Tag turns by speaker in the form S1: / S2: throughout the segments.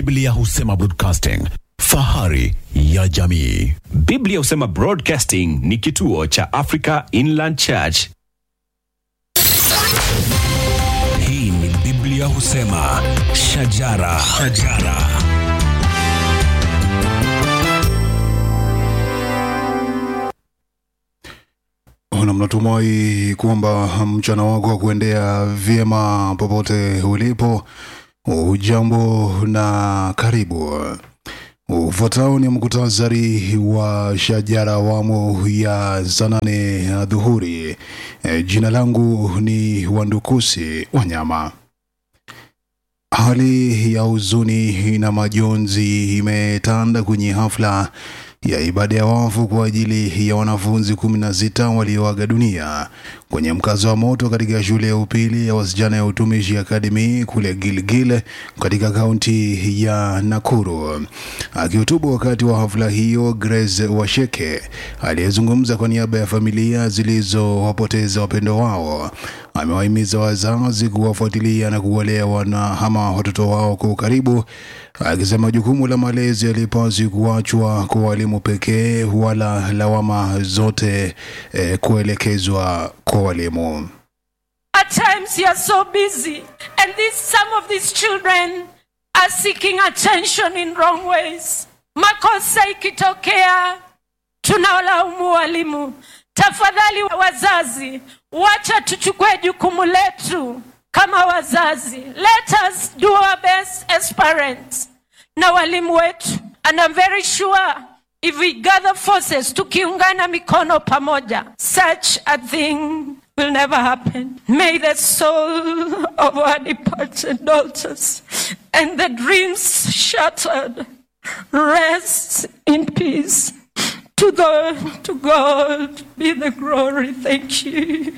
S1: Biblia husema broadcasting, fahari ya jamii.
S2: Biblia husema Broadcasting ni kituo cha Africa Inland Church.
S3: Hii ni Biblia husema shajara, shajara.
S4: na mnatumai kwamba mchana wako wa kuendea vyema popote ulipo. Ujambo na karibu. Ufuatao ni mkutasari wa shajara awamu ya saa nane ya dhuhuri. E, jina langu ni Wandukusi Wanyama. Hali ya huzuni na majonzi imetanda kwenye hafla ya ibada ya wafu kwa ajili ya wanafunzi kumi na sita walioaga dunia kwenye mkazo wa moto katika shule ya upili ya wasichana ya utumishi Academy kule Gilgil katika kaunti ya Nakuru. Akihutubu wakati wa hafla hiyo, Grace Washeke aliyezungumza kwa niaba ya familia zilizowapoteza wapendo wao amewahimiza wazazi kuwafuatilia na kuwalea wana ama watoto wao kwa ukaribu, akisema jukumu la malezi halipaswi kuachwa kwa walimu pekee wala lawama zote eh, kuelekezwa kwa walimu.
S5: At times you are so busy, and this, some of these children are seeking attention in wrong ways. Makosa ikitokea, tunawalaumu walimu. Tafadhali wazazi, wacha tuchukue jukumu letu kama wazazi. Let us do our best as parents na walimu wetu, and I'm very sure if we gather forces, tukiungana mikono pamoja, such a thing will never happen. May the soul of our departed daughters and the dreams shattered rest in peace. To God, to God be the glory. Thank you.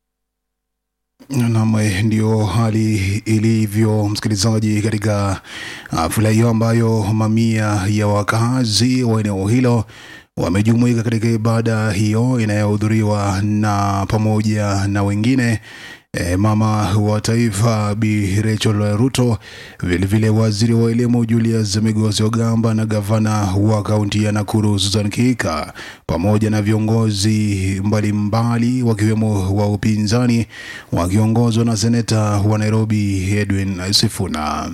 S4: Nam, ndio hali ilivyo msikilizaji, katika hafla hiyo ambayo mamia ya wakazi wa eneo hilo wamejumuika katika ibada hiyo inayohudhuriwa na pamoja na wengine E, mama wa taifa Bi Rachel Ruto, vilevile waziri wa elimu Julius Migosi Ogamba na gavana wa kaunti ya Nakuru Susan Kihika pamoja na viongozi mbalimbali wakiwemo wa upinzani wakiongozwa na seneta wa Nairobi Edwin Sifuna.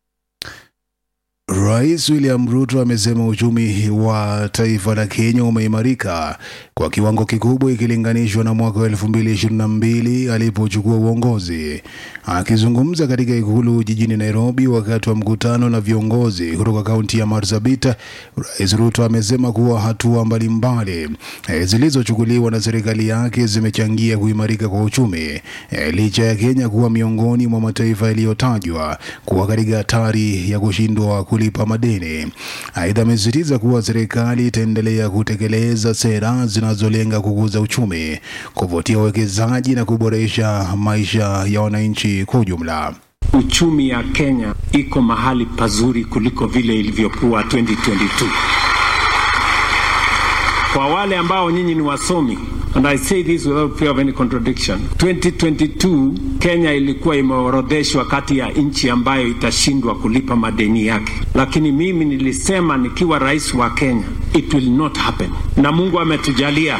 S4: Rais William Ruto amesema uchumi wa taifa la Kenya umeimarika kwa kiwango kikubwa ikilinganishwa na mwaka wa 2022 alipochukua uongozi. Akizungumza katika ikulu jijini Nairobi wakati wa mkutano na viongozi kutoka kaunti ya Marsabit, Rais Ruto amesema kuwa hatua mbalimbali eh, zilizochukuliwa na serikali yake zimechangia kuimarika kwa uchumi eh, licha ya Kenya kuwa miongoni mwa mataifa yaliyotajwa kuwa katika hatari ya kushindwa kulipa madeni. Aidha, amesisitiza kuwa serikali itaendelea kutekeleza sera zinazolenga kukuza uchumi, kuvutia uwekezaji na kuboresha maisha ya wananchi kwa ujumla.
S6: Uchumi ya Kenya iko mahali pazuri kuliko vile ilivyokuwa 2022. Kwa wale ambao nyinyi ni wasomi, and I say this without fear of any contradiction, 2022 Kenya ilikuwa imeorodheshwa kati ya nchi ambayo itashindwa kulipa madeni yake, lakini mimi nilisema nikiwa rais wa Kenya, it will not happen, na Mungu ametujalia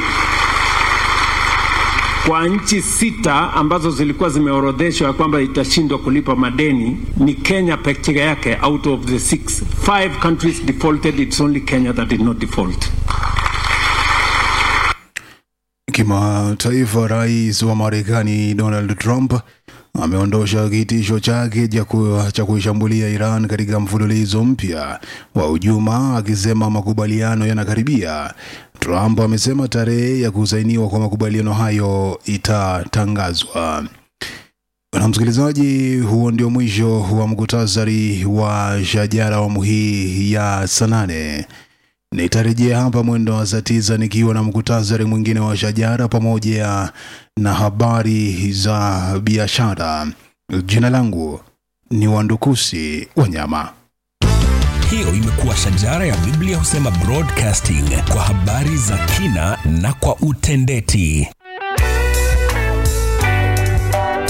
S6: kwa nchi sita ambazo zilikuwa zimeorodheshwa kwamba itashindwa kulipa madeni ni Kenya peke yake. Out of the six, five countries defaulted, it's only Kenya that did not default.
S4: Kimataifa, rais wa Marekani Donald Trump ameondosha kitisho chake cha kuishambulia Iran katika mfululizo mpya wa hujuma, akisema makubaliano yanakaribia. Trump amesema tarehe ya kusainiwa kwa makubaliano hayo itatangazwa. Na msikilizaji, huo ndio mwisho wa mkutasari wa shajara awamu hii ya saa nane. Nitarejea hapa mwendo wa saa tisa nikiwa na mkutasari mwingine wa shajara pamoja na habari za biashara. Jina langu ni Wandukusi Wanyama.
S3: Hiyo imekuwa shajara ya Biblia husema broadcasting kwa habari za kina na kwa utendeti.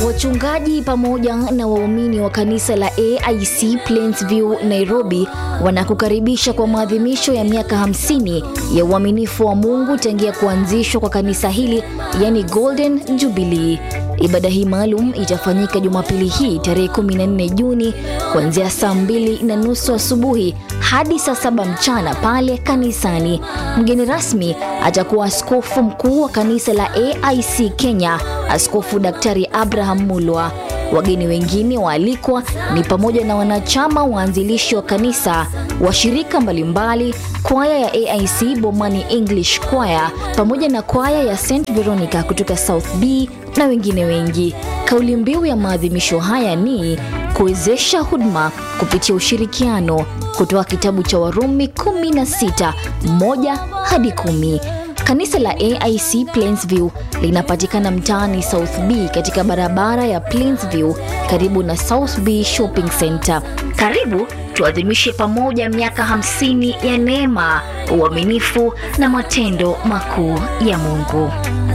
S7: Wachungaji pamoja na waumini wa kanisa la AIC Plainsview Nairobi wanakukaribisha kwa maadhimisho ya miaka 50 ya uaminifu wa Mungu tangia kuanzishwa kwa kanisa hili, yani Golden Jubilee. Ibada hii maalum itafanyika Jumapili hii tarehe 14 Juni kuanzia saa mbili na nusu asubuhi hadi saa saba mchana pale kanisani. Mgeni rasmi atakuwa askofu mkuu wa kanisa la AIC Kenya, Askofu Daktari Abraham Mulwa. Wageni wengine waalikwa ni pamoja na wanachama waanzilishi wa kanisa, washirika mbalimbali, kwaya ya AIC Bomani English Choir pamoja na kwaya ya St Veronica kutoka South B na wengine wengi. Kauli mbiu ya maadhimisho haya ni kuwezesha huduma kupitia ushirikiano, kutoka kitabu cha Warumi 16 moja hadi kumi. Kanisa la AIC Plainsview linapatikana mtaani South B katika barabara ya Plainsview karibu na South B Shopping Center. Karibu tuadhimishe pamoja miaka 50 ya neema, uaminifu na matendo makuu ya Mungu.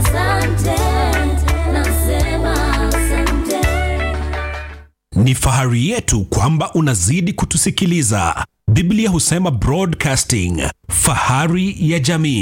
S3: Ni fahari yetu kwamba unazidi kutusikiliza. Biblia husema broadcasting, fahari ya jamii.